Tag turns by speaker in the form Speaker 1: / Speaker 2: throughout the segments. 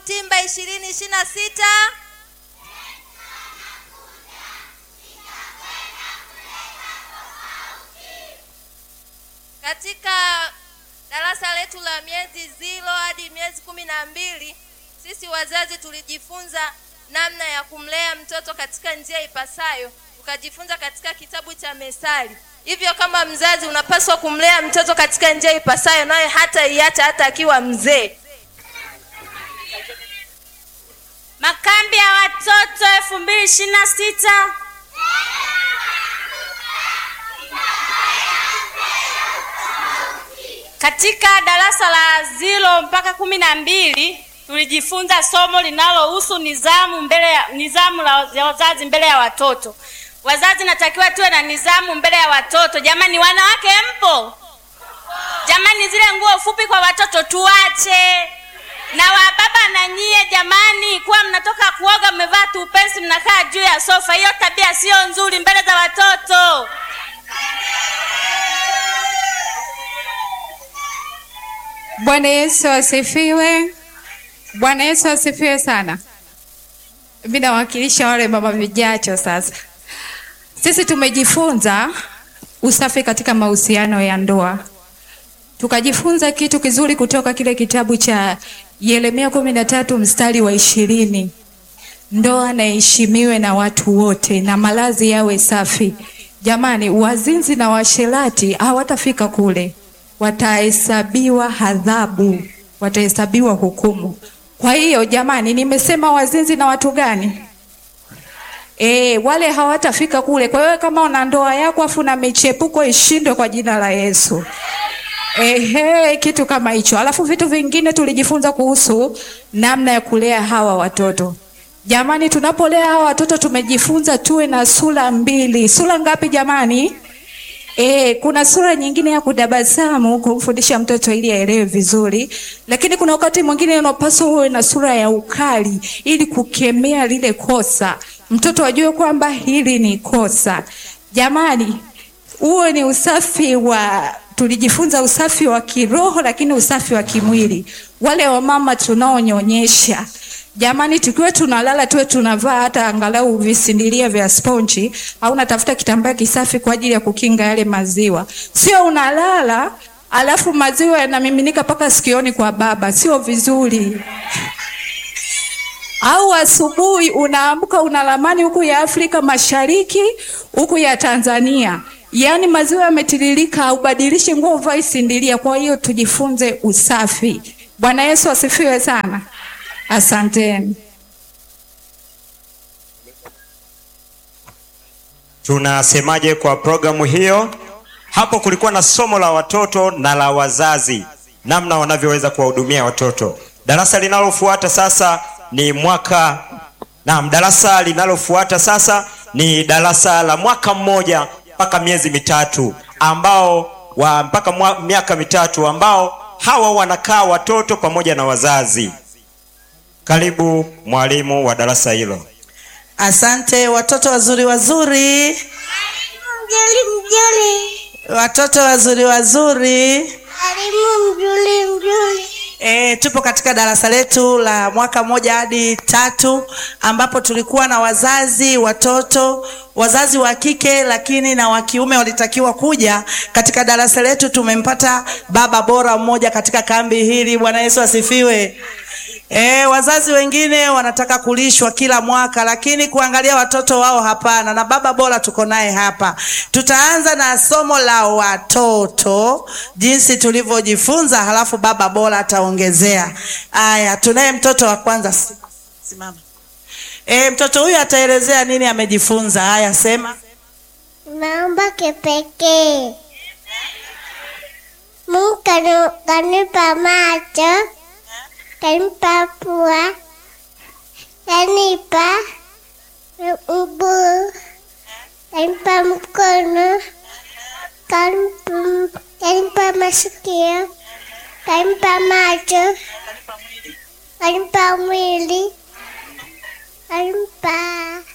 Speaker 1: Butimba ishirini ishirini na sita. Katika darasa letu la miezi zilo hadi miezi kumi na mbili sisi wazazi tulijifunza namna ya kumlea mtoto katika njia ipasayo, tukajifunza katika kitabu cha Methali. Hivyo kama mzazi unapaswa kumlea mtoto katika njia ipasayo, naye hata iacha hata akiwa mzee.
Speaker 2: Makambi ya watoto elfu mbili ishirini na sita. Katika darasa la zilo mpaka kumi na mbili tulijifunza somo linalohusu nizamu mbele ya nizamu la, ya wazazi mbele ya watoto. Wazazi natakiwa tuwe na nizamu mbele ya watoto. Jamani, wanawake mpo? Jamani, zile nguo fupi kwa watoto tuache na wababa na nyie jamani, kuwa mnatoka kuoga mmevaa tupensi mnakaa juu ya sofa, hiyo tabia sio nzuri mbele za watoto.
Speaker 3: Bwana Yesu asifiwe. Bwana Yesu asifiwe sana. Mimi nawakilisha wale mama vijacho sasa. Sisi tumejifunza usafi katika mahusiano ya ndoa. Tukajifunza kitu kizuri kutoka kile kitabu cha Yeremia kumi na tatu mstari wa ishirini. Ndoa na iheshimiwe na watu wote na malazi yawe safi. Jamani, wazinzi na washerati hawatafika kule, watahesabiwa adhabu, watahesabiwa hukumu. Kwa hiyo jamani, nimesema wazinzi na watu gani? E, wale hawatafika kule. Kwa hiyo kama una ndoa yako afu na michepuko ishindwe kwa jina la Yesu. Ehe, kitu kama hicho. Alafu vitu vingine tulijifunza kuhusu namna ya kulea hawa watoto. Jamani, tunapolea hawa watoto tumejifunza tuwe na sura mbili. Sura ngapi jamani? E, kuna sura nyingine ya kudabasamu kumfundisha mtoto ili aelewe vizuri, lakini kuna wakati mwingine unapaswa uwe na sura ya ukali ili kukemea lile kosa, mtoto ajue kwamba hili ni kosa. Jamani, uwe ni usafi wa tulijifunza usafi wa kiroho, lakini usafi wa kimwili. Wale wamama tunaonyonyesha Jamani, tukiwa tunalala tuwe tunavaa hata angalau visindilia vya sponji au natafuta kitambaa kisafi kwa ajili ya kukinga yale maziwa. Sio unalala alafu maziwa yanamiminika mpaka sikioni kwa baba, sio vizuri. Au asubuhi unaamka una ramani huku ya Afrika Mashariki, huku ya Tanzania, yaani maziwa yametiririka, haubadilishi nguo, uvae sindilia. Kwa hiyo tujifunze usafi. Bwana Yesu asifiwe sana. Asanteni.
Speaker 4: Tunasemaje kwa programu hiyo? Hapo kulikuwa na somo la watoto na la wazazi, namna wanavyoweza kuwahudumia watoto. Darasa linalofuata sasa ni mwaka naam, darasa linalofuata sasa ni darasa la mwaka mmoja mpaka miezi mitatu, ambao wa mpaka mwa, miaka mitatu, ambao hawa wanakaa watoto pamoja na wazazi. Karibu mwalimu wa darasa hilo.
Speaker 5: Asante watoto wazuri wazuri,
Speaker 6: Mjoli mjoli,
Speaker 5: watoto wazuri wazuri.
Speaker 6: alimu mjoli mjoli.
Speaker 5: E, tupo katika darasa letu la mwaka mmoja hadi tatu ambapo tulikuwa na wazazi watoto wazazi wa kike lakini na wa kiume walitakiwa kuja katika darasa letu. Tumempata baba bora mmoja katika kambi hili. Bwana Yesu asifiwe. E, wazazi wengine wanataka kulishwa kila mwaka, lakini kuangalia watoto wao hapana, na baba bora tuko naye hapa. Tutaanza na somo la watoto jinsi tulivyojifunza, halafu baba bora ataongezea. Aya, tunaye mtoto wa kwanza. Simama. E, mtoto huyu ataelezea nini amejifunza. Haya, sema.
Speaker 6: Naomba kipekee. Mungu kanu- kanipa macho, kanipa pua, kanipa mguu, kanipa mkono, kanipa, kanipa masikio, kanipa macho, kanipa mwili, kanipa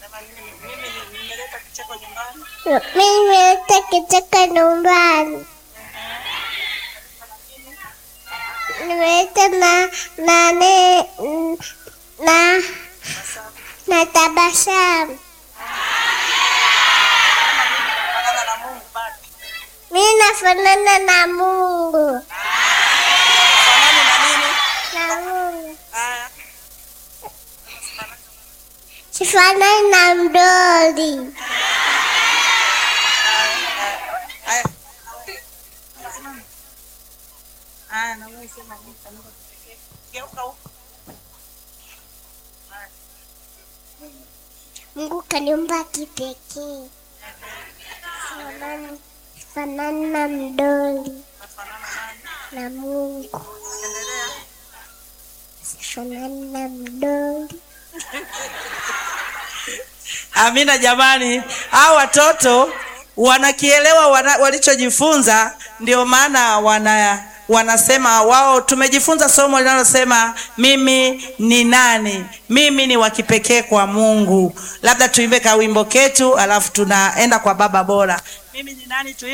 Speaker 6: mimi nimeleta kichaka nyumbani. nimeleta na nane na na tabasamu. Mimi nafanana na Mungu.
Speaker 5: Fanani na nini?
Speaker 6: Na Mungu.
Speaker 5: Haya.
Speaker 6: Sifanani na mdoli.
Speaker 5: Haya. Haya, na wewe sema mimi fanana kipekee. Geuka huko.
Speaker 6: Mungu kaniumba kipekee. Sifanani- Sifanani na mdoli. Na Mungu. Sifanani na mdoli.
Speaker 5: Amina jamani, hao watoto wanakielewa wana, walichojifunza, ndio maana wana wanasema wao, tumejifunza somo linalosema mimi ni nani, mimi ni wa kipekee kwa Mungu. Labda tuimbe kawimbo ketu, alafu tunaenda kwa baba bora. Mimi ni nani? Tuimbe.